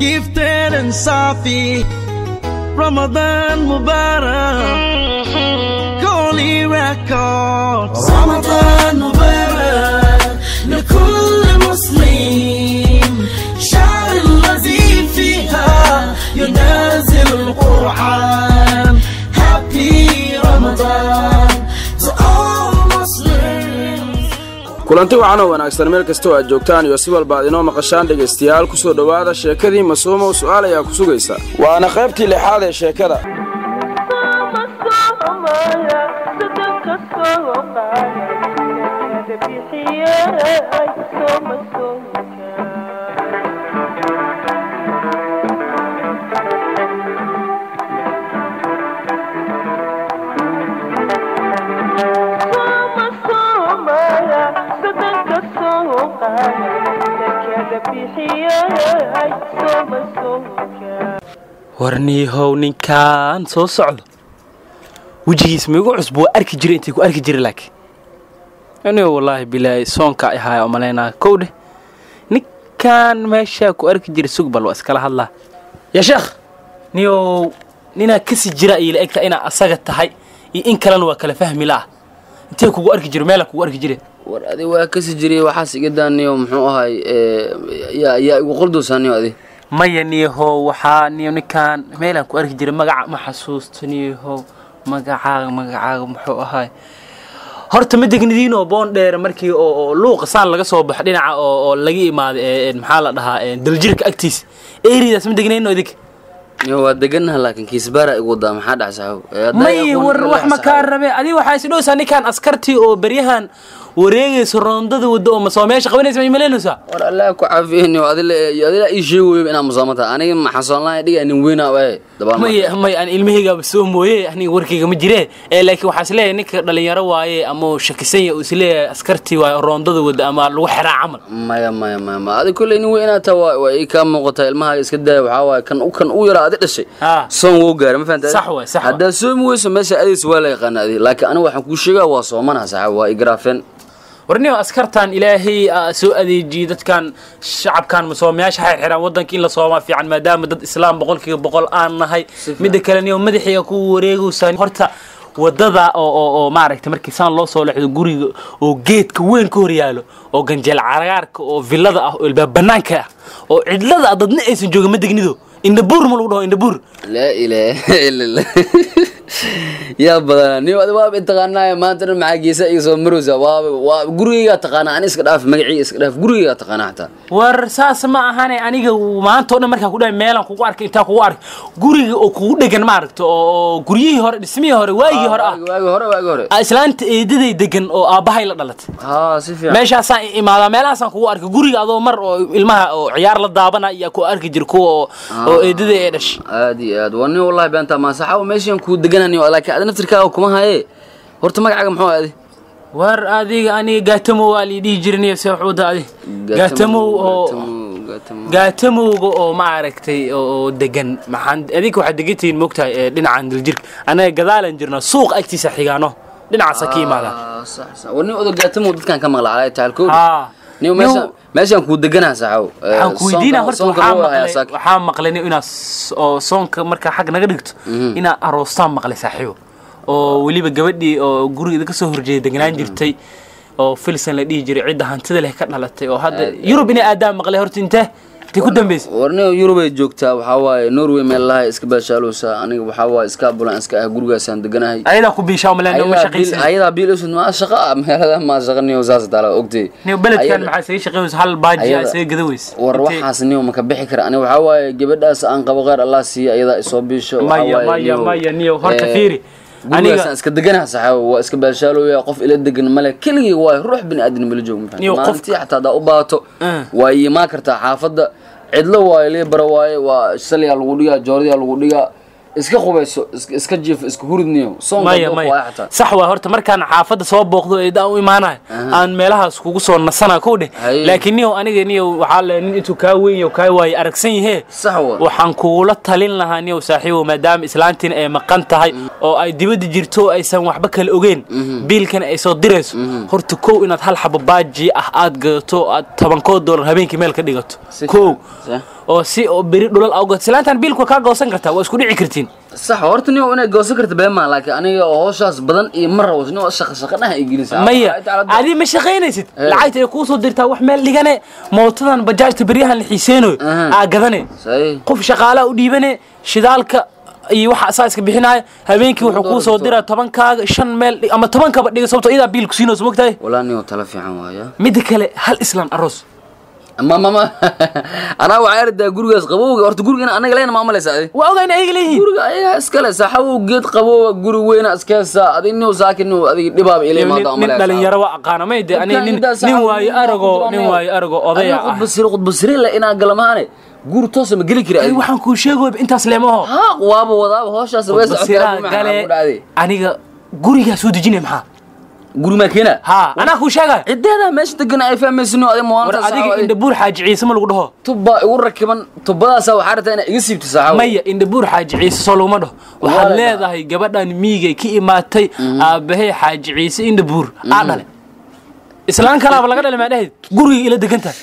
gifted and Safi. Ramadan Mubarak. Holy Records. Ramadan Mubarak. لكل مسلم شهر الذي فيها ينزل القرآن Happy Ramadan to all Muslims. kulanti wacan oo wanaagsan meel kastoo aad joogtaan iyo si walba aad inoo maqashaan dhegaystayaal ku soo dhowaada sheekadii masuumow su'aal ayaa ku sugaysa waana qaybtii lixaad ee sheekada warniihow ninkaan soo socdo wejigiis maigu cusub waa arki jira intay ku arki jira laakiin anigo wallaahi bilaahi soonka ahaaya umalaynaa kow dheh ninkaan meeshaa ku arki jira sugbal waa iskala hadlaa yaa sheekh niyow ninaa kasi jira iyo la egta inaa asaga tahay iyo in kalena waa kala fahmi la'ah intee kugu arki jira meela kugu arki jire war adi waa kasi jiray waxaas iga daaniyo muxuu ahay yaa yaa igu qoldosaaniyo adi maya niyahow waxaa niyo ninkaan meelaan ku arki jiray magaca ma xasuusto niyahow magacaaga magacaaga muxuu ahaay horta ma degnidiinoo boon dheere markii oo oo luuqa saan laga soo baxo dhinaca oo oo laga imaaday ee maxaa la dhahaa ee daljirka agtiisa eridaas ma degnayno idig yo waa deganaha laakiin kiisbaara igu wadaa maxaa dhac saxow may war wax ma kaa rabe adiga waxaa isdhowsaa ninkaan askartii oo beryahan wareegaysa roondada wadda oo masoo meesha qabanaysa may malaynaysaa war allah ku caafiyeyniyo adila adila ii sheegayo inaa musaamo tahay aniga ma xasoonlahay dhiga nin weyna ee dabaan may may aan ilmahaygaaba soo mooye aniga warkayga ma jire ee laakiin waxaa isleeyahay ninka dhalinyaro waaye ama uu shakisan yahay uu isleeyahay askartii waaye roondada wadda ama lagu xiraa camal maya maya maya ma adi kolley nin weyn inaad tahay waa waa ii kaa muuqataa ilmaha iska daaya waxaa waaye kan kan u yaraa adi dhashay Ah. soon wou gaara ma fahanta Sax waay, sax waay. haddaad soomi weyso meesha adaysa waa la yaqaana adi laakiin aniga waxaan kuu sheegaa waa soomanaha saxaab waa igraafeen warniyo askartan ilaahay aa soo adeejiyey dadkan shacabkan masoomayaasha xirxiraan waddanka in la soomaa fiican maadaama dad islaam boqolkiiba boqol aan nahay midda kale niyo madaxiga ku wareegaysaa horta wadada oo oo oo maaragtay markii saan loo soo leexdo guriga oo geedka weyn ka hor yaalo oo ganjeel cagaarka oo villada ah oo ilbaab banaanka ah oo cidlada ah dadna aysan joogin ma degnido indhabuur ma lagu dhaho indhabuur laa ilaaha ila allah yaa badana niyo adi waaba intaqaanaayo maanta dhan maxaa geesa iga soo marowsa waaba waa gurigaygaa taqaanaa ani iska dhaaf magacii iska dhaaf gurigaygaa taqaanaa xataa war saas ma ahane aniga maanta o dhan markaa kudhahay meelaan kugu arkay intaa kugu arkay guriga oo kugu dhegan maaragta oo guryihii hore dhismihii hore waagii hore ah waagi waagi hore waagi hore Ah, islaanta eedaday degan oo aabbahay la dhalatay haa si fiican meeshaasaan imaadaa meelahaasaan kugu arkay guriga adoo mar oo ilmaha oo ciyaar la daabana iyo ku arki jir kuwa oo oo eedaday ee dhashay aad iyo aad waa nin wallahi beenta ma saxaabo meeshan kuu degananiyo laakiin adi naftirkaaga kuma haye horta magacaaga muxuu adi war adiga aniga gaatamow waa lii dhihi jiriniyo see waxuuda adi gaatamow oo gaatamow gaatamowga oo maaragtay oo oo degan maxaan adinka waxaad degan tihiin moogtahay ee dhinacan daljirka anaga gadaalan jirna suuq agtiisa xigaano dhinacaasa ka imaadaan Ah, sax sax war nin odo gaatamow dadkan ka maqla calaa taal kow haa niyo meeshan meeshan kuu deganaha saxaabo waxaan ku weydiinaa horta waxaa maqlay waxaa maqlay nin inaad s- oo soonka markaa xag naga dhigto inaad aroostaan maqlay saaxiibo oo weliba gabadhii oo gurigeeda ka soo horjeeda deganaan jirtay oo filsan la dhihi jiray cidda hantida leh ka dhalatay oo hadda yurub inay aadaan maqlay horta intee intay ku dambeysay war nin yurubay joogtaa waxaa waaye norway meel lahay iska baashaalowsa aniga waxaa waaye iska abulan iska ah gurigaasaan deganahay ayadaa ku biishaa umaleyn uma shaqaysan ayadaa biil usud maa shaqa ah meelada maa shaqa niyo saas taala ogtay niyo beledkan Ayada- maxaa isaga shaqaynaysa hal baaji aa Ayada- isaga gada weys war waxaas niyo ma ka bixi kara aniga waxaa waaye gabadhaas aan qabo qeyr allah siiya ayadaa isoo biisho waxaa maya waaye maya niyo, maya niyo horta eh, fiiri gurigaasaan iska deganaha saxaabo waa iska baashaalooya qof ila degan male keligii waaye ruux bini aadan mala joogo Niyo, qof- maalintii xataa haddaa u baato Eh. waa iimaan kartaa xaafadda cidlo waaye liibara waaye waa saliyaa lagu dhigaa joordiyaa lagu dhigaa iska qubayso is- iska jiifo iska huridniyo soonka maya dooq maya waaye xataa sax waa horta markaan xaafadda soo booqdo eedaan u imaanayo aan meelahaas kugu soo nasana kow dheh Haye. laakiin niyow aniga niyow waxaa le nin intuu kaa weyn yaho kaa waaye aragsan yahee sax wa waxaan kugula talin lahaa niyow saaxiibow maadaama islaantiina ay maqan tahay oo ay dibadda jirto oo aysan waxba kala ogeyn biilkana ay soo dirayso horta kow inaad hal xabo baaji ah aad gadato aad tobankood doolar habeenkii meel ka dhigato Si kow fiican. oo si oo beri dhulal awgood islaantan biilku kaa goosan kartaa waa isku dhici kartiin sax horta nin inay goosan karta been maa laakiin aniga oo hawshaas badan iyo ma rabo nin oo shaqa shaqa dhaha ay gelinaysaa maya adi ma shaqaynaysid Eh. lacagta ay kuu soo dirtaa wax meel dhigane mootadan bajaajta beryahan la xiiseynayo Aha. aa gadane Sahi. qof shaqaalaa u dhiibane shidaalka iyo waxa asaa iska bixinaya habeenkii wuxuu kuu soo diraa tobankaaga shan meel dhig- ama tobankaba dhiga sababto iyadaa biil ku siinayso mogtahay walaa nin oo tala fiican waaya midda kale hal islaan aroos ma ma ma anaa waxaa ardaa gurigaas qabowga horta guriga in anaga leena maamaleysa adi waa ogaa in ayaga leeyihiin guriga ayagaa iskale saxabow geed qabowga guri weyna iska hesaa adig nin saakin nin adiga dhibaaba ila imaado nin nin dhalinyaro waa aqaana may de ani nin nin waayo arago nin waayo arago odaya ah qudbasire qudbasire la inaa galamaane guri toosa ma geli kari ay adi waxaan kuu sheegoyba intaas leemaho haa waaba wadaaba hawshaas way basiraa gale aniga gurigaa soo dejinaya maxaa guri maa keena ha anaa kuu sheegaya cideeda meesha degan ay fahmaysino adiga war mawaantaas adiga indhabuur xaaji ciise ma lagu dhaho tubba igu rakiban tubadaasa waxaa rabtaa inaa iga siibto saaxaabo maya indhabuur xaaji ciise soo laguma dhaho waxaad Wala. leedahay gabadhan miigay ka imaatay aabahey xaaji ciise indhabuur aa dhale islaan kalaaba laga dhalay maa dhahayd guriga ila degantahay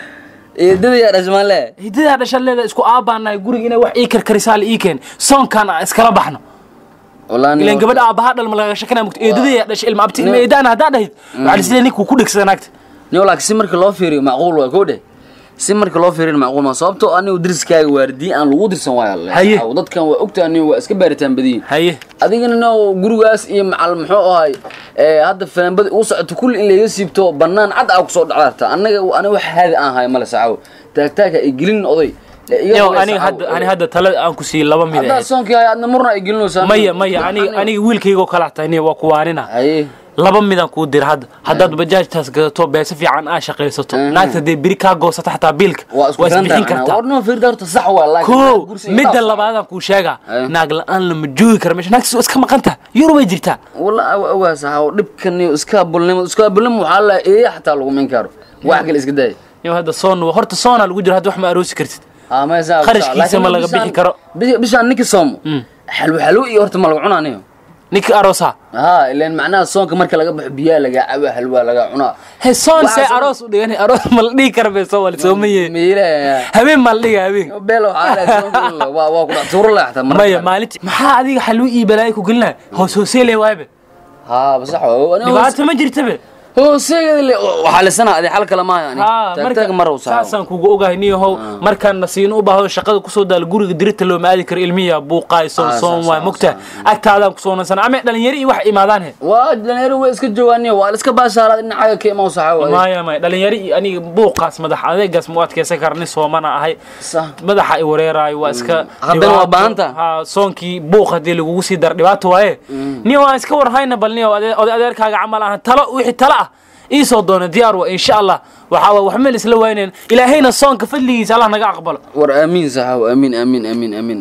eedada yaa dhashmaanle hidadaa dhashan leedahay isku aabaanahay guriga inay wax ii karkarisaa la ii keen soonkan aan iskala baxno wallahi ilan gabadha aabahaa dhalma laga shakana mugta eedadayaa dhashay ilma abti ilma eedaana haddaa dhahid waxaa lislee ninkuu ku dhegsada naagta nin walaak si marka loo fiiriyo macquul waa koo dheh si marka loo fiiriyo macquul ma sababtoo anigu diriskaaga waardiye aan lagu dirsan waayo Haye. Saxaabo, dadkan waa ogtaa anigu waa iska baaritaan badiyin haye adigana no gurigaas iyo macal muxuu ahay ee, hadda fanaanbada uu socoto kulli in laga siibto banaan cad aa kusoo dhacdarta anaga aniga wax haadi aan hayo male saxaabo taagtaagka ay gelin oday ee, iga yo male aniga saxaabo. hadda ani hadda talada aan ku siiyey laba mid haddaa ahayd soonkii hayo adna murna ay gelinaysaa maya maya aniga aniga wiilkaygoo kala tahay waa kuwaanina haye laba midaan kuu dira hadda haddaad bajaajtaas gadato beesa fiican aa shaqaysato naagta dee beri kaa goosata xataa biilka waa isku waa isbixin filantahay kartaa warnoo fiirda horta sax waa laakiin ko gursi iyo midda dhaaf. labaadaan kuu sheegaa Aye. naag la-aan lama joogi kara meesha naagtiis waa iska maqanta yurubay jirtaa والله اوغا صاحب dhibkan iyo iska bulnimo iska bulnimo waxa la ee xataa lagu min karo wax kale iska day yo hadda soon horta soonaa lagu jira hadda wax ma aroosi kartid ah ma saa Kharashkiisa ma laga bixi karo. bishaan ninka soomo xalwo xalwo iyo horta ma lagu cunaanayo ninka aroosa ha ileen macnaha soonka marka laga baxo biyaa laga cabo xalwa laga cunaa he soon Waxaa see soo- aroos u dhigan aroos ma la dhihi kara be soo wala soomaye miila habeen ma la dhiga habeen beelo waxa la waa waa ku dhac tuuro la xataa mar maya maalinti maxaa adiga xalwi iyo balaayo ku gelinaya hoos hooseele waabe ha bas waxa dhibaato ma jirtabe hooseeyada waxa la sanaa adi xal kala ma yani taag mar uu saaro saasaan kugu ogahay niyahow markaan nasiino u baahdo shaqada kusoo daalo guriga dirita looma aadi karo ilmiya buuqaay soon Ah, soon saas, waay saas, mogta agtaadaan kusoo nansana ama dhalinyaro iyo wax imaadaan he waa dhalinyaro way iska joogaaniyo waa la iska baashaalaad dhinacaga ka imaan saxaa maya maya dhalinyaro iyo aniga buuqaas madax adeegaas ma u adkeysan kara nin soomana ahay Sax. madaxa i wareeraayo waa iska Haddana waa dhibaato. baahanta. ha soonkii buuq haddii lagugu sii daro dhibaato waaye niyo aan iska warhayna bal niyo ade- oday adeerkaaga camal ahan talo wixii talo ah iisoo doona diyaar wa insha allah waxaa waay wax meel isla waynayn ilaahayna soonka fadligiisa allah naga aqbalo war aamiin saxaaw aamiin aamiin aamiin aamiin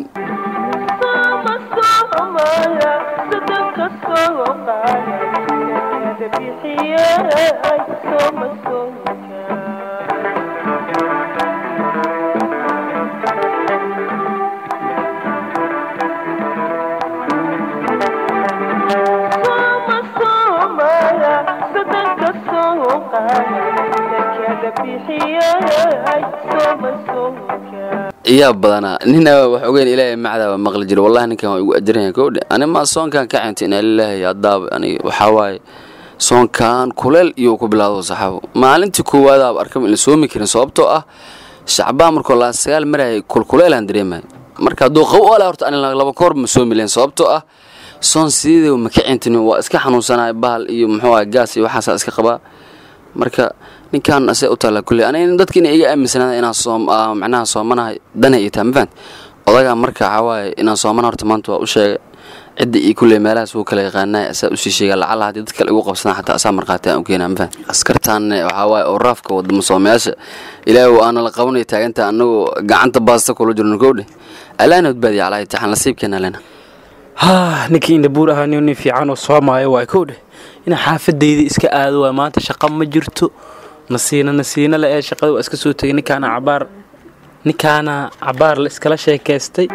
iyaa badanaa nina wax ogeyn ilaahay macdaa maqli jira wallahi ninkan waa igu ajiran kowdhe ani ma soonkan ka cinta inaa lilaahi adaaba aniga waxaa waaye soonkan kuleel iyo ku bilaado saxaabo maalintii koowaadaaba arkaba in la soomi karin sababtoo ah shacbaan markoo laa sagaal marayay kulkuleelaan dareemay marka hadduu qabo ole horta ani laba koor ma soomi lahayn sababtoo ah soon sideedaba ma ka cintin waa iska xanuunsanaya bahal iyo muxuu ah gaas iyo waxaasaa iska qabaa marka ninkan ase u taalla kulley aniga dadka inay iga aaminsanaada inaan soom ah, macnaha soomanahay dana iyo taa mafahant odagaa marka waxaa waaye inaan soomana horta maanta waa u sheegay cidda iyo kulley meelahaas wuu kala yaqaanay asaa usii sheega lacala haddii dad kale igu qabsadaan xataa asaa markhaati aan u keenaa mafahant askartaanne waxaa waaye oo raafka wadamo soomayaasha ilaahu aana la qabanaya taaganta anagoo gacanta baasta kula jirno kowdhe allaana badbaadiya calaa itixaan nasiibkeena lena ha ninkii indhabuur ahaa nin nin fiican oo soomaayo waa kow dheh inaa xaafadayda iska aado waa maanta shaqa ma jirto nasiina nasiina la ee shaqada waa iska soo tegay ninkaana cabaar ninkaana cabaar la iskala sheekaystay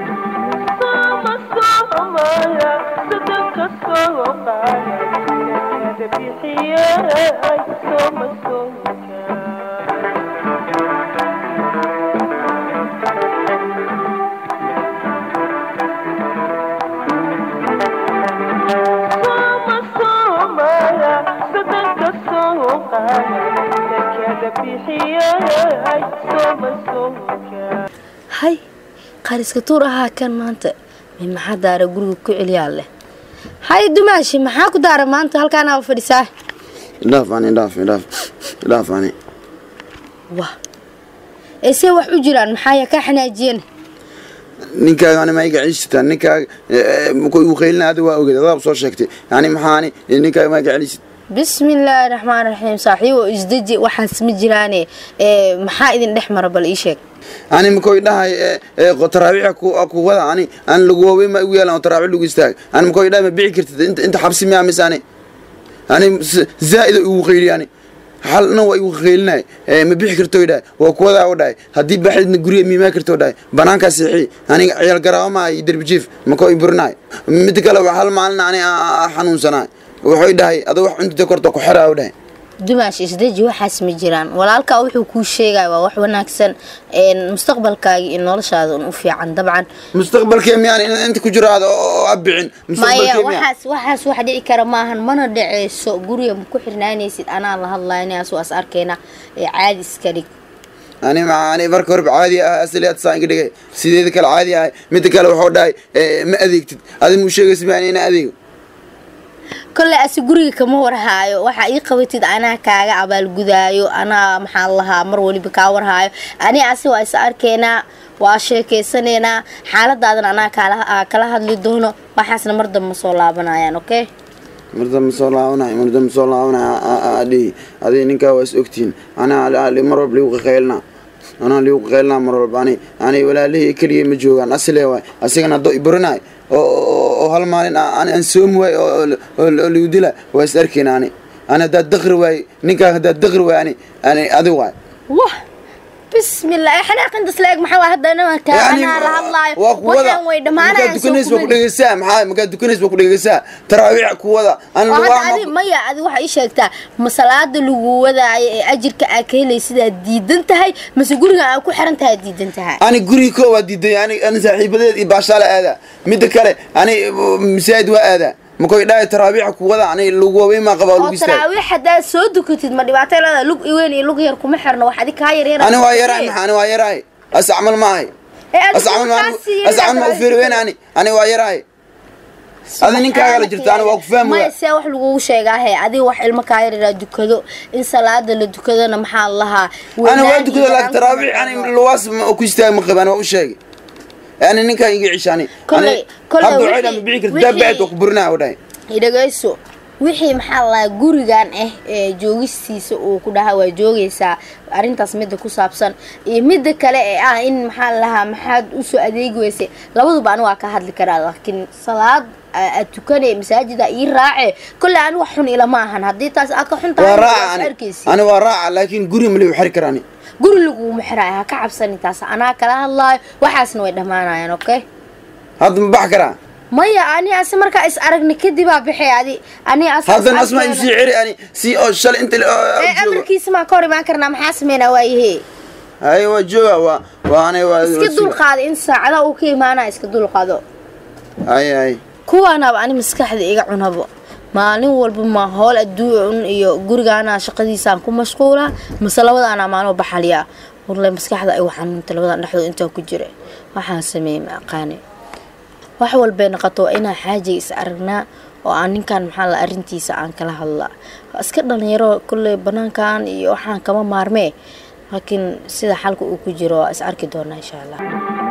Thank you. hay qariska tuur ahaa kan maanta mi maxaa daara guriga ku celiyaa leh hay dumaashi maxaa ku daara maanta halkaanaa fadhisaa idhaaf ani idhaaf idhaaf idhaaf ani wah eesee wax u jiraan maxaa yaa kaa xanaajiyeen ninkaaga ani ma iga celisataa ninkaaga markuu igu qaylina adiga waa ogeed adaab soo sheegtay yani maxaani ninkaaga ma iga celisid bismi illaahi raxmaan raxiim saaxiibo isdeji waxaas ma jiraane ee, maxaa idin dhex mara bal ii sheeg ani makoo idhahay taraabiixa ku wada ani aan lagu waawey ma igu yeelan oo taraabiix lagu istaag ani makoo idhahay ma bici kartid inta inta xabsi miyaa mise ani ani s- zaa'ida igu qayli ani halna waa igu qaylinay ma bixi karto idhahay waa kuwadaa u dhahay haddii baxidna guriga miimaa karto dhahay banaankaa seexi aniga ciyaal garaabo ma iyo derbi jiif makoo iburinaay mid kale waa hal maalin ani xanuunsanaay wuxuu dhahay adoo wax cuntida korta ku xeraa u dhahay dumaash isdeji waxaas ma jiraan walaalkaa wuxuu kuu sheegaya waa wax wanaagsan een, mustaqbalkaaga iyo noloshaada un u fiican dabcan mustaqbalkee miyaan in- inta ku jiro aad oo abicin maya mustaqbalkee miyaan waxaas waxaas wax dhici kara maahan mana dhaceyso guriga ma ku xirnaanaysid anaa la hadlaynayaas waas arkayna ee caadi iska dhig ani ma ani marka horeba caadi ah asaliyaad saan iga dhigay sideeda kale caadi ah midda kale wuxuu dhahay eh, ma adeegtid adi muu sheegaysa miyaan ina adeego kolley asi guriga kama warhaayo waxaa ii qabatid anaa kaaga abaalgudaayo anaa maxaa lahaa mar waliba kaa warhaayo ani asi waa is arkaynaa waa sheekeysanaynaa xaaladaadan anaa kaala aa kala hadli doono waxaasna mar dambe soo laabanayaan okay mardamba soo laabanay mardamba soo laabanay adhihi adi ninkaa waa is ogtihiin anaa mar walba ligu qaqaylna anaa ligu qaqaylna mar walba ani ani walaalihii keliya ma joogaan asile waay asigana haddoo iburinay oo oo- oo hal maalin a- ani aan soomi waay oo oo- oo oo ligu dila waa is arkayna ani ani haddaad daqri waay ninkaa haddaad daqri waay ani ani adi waay wah bismillah ee xanaaqintas la eg maxaa waa haddana kaa Yani, anaa la hadlaayo waa kuwada waxaan way markaad dhammaanayaan soo dukanays baa ku kumali dhegeysaa maxaa markaad dukanays baa ku dhegeysaa taraawiix kuwada an oo hadda adi maya adi waxaa ii sheegtaa ma salaada lagu wadaayo ee ajirka aa ka helay sidaad diidan tahay mase guriga aa ku xiran tahay diidan tahay ani guriga koo waa diiday ani ani saaxiibadeed iyo baashaala aadaa midda kale ani uh, masaajid waa aadaa makoy dhahay taraabiixa kuwada ani lagu waweyn maa qabaa oo lagu istaag taraawiix haddaad soo dukatid ma dhibaato leedahay lug iweyn iyo lug yar kuma xirno wax adi kaa yaryar ani waa yaraay maxaa ani waa yaraay as camal ma ahay as camal ma as camal ma u fiiri weyn ani ani waa yaraay adi ninkaaga la jirta ani waa ku fahmi maya waa see wax lagugu sheegaahe adiga wax ilmo kaa yaryara dukado in salaada la dukadona maxaa la lahaa ani waa wanaag dukada iyo laakiin taraabiix ani yaraan luwaas ma ku istaag ma qabaan waa u sheegay ani ninkaan iga cisha ani Kolley- kolley hadda wixii- waxay ma bixi karta wixii- daabaceed waa ku burinaa u dhahay dhegeyso wixii maxaa la lahaa gurigan ah ee joogistiisa uu ku dhahaa waa joogaysaa arrintaas midda ku saabsan iyo midda kale ee ah in maxaa la lahaa maxaad usoo adeegi weysay labaduba ani waa ka hadli karaa laakiin salaad aa- aad tukanay masaajida ii raace kolley ani wax xun ilama ahan haddii taas aa ka xun tahay waa waad raaca ani arkaysi ani waa raaca laakiin guri ma liu xiri karaani guri laguma xiraayo ha ka cabsani taas anaa kala hadlaayo waxaasna way dhammaanayaan okay hadda ma bax karaa maya ani ase markaa is aragna kadibaa bixay adi ani as- haddana as- asmaa iu sii ceri ani si oo shalay inta la- oo- oo ee joogo amarkiisa maan ka hor imaan karnaa maxaa sameynaa waayahe haye waa jooga waa waa ani waa iska dulqaado in saacada uu ka imaanaa iska dulqaado haye haye kuwaanaaba ani maskaxda iga cunabo maalin walba ma howl adduun iyo gurigaana shaqadiisaan ku mashquula mase labadaana maalmo baxaliyaa warle maskaxda ay xanuunta labadan dhexdood intaa ku jira waxaan sameeyey ma aqaani wax walbay noqoto waa inaan xaajiga is aragnaa oo aan ninkan maxaa la arrintiisa aan kala hadlaa waa iska dhalinyaro kolley banaankan iyo waxaan kama maarmee laakiin sida xalka uu ku jiro waa is arki doonaa insha allah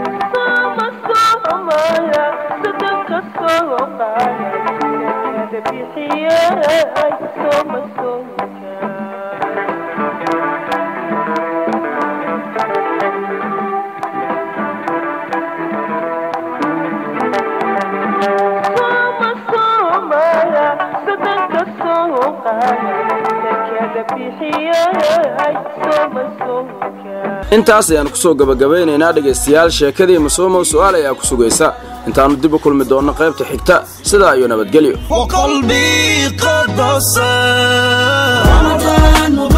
intaas ayaanu kusoo gabagabaynaynaa dhegaystayaal sheekadii masuumow su'aal ayaa ku sugaysa intaannu dib u kulmi doonno qaybta xigta sidaa iyo nabadgelyo وقلبي قد بصر رمضان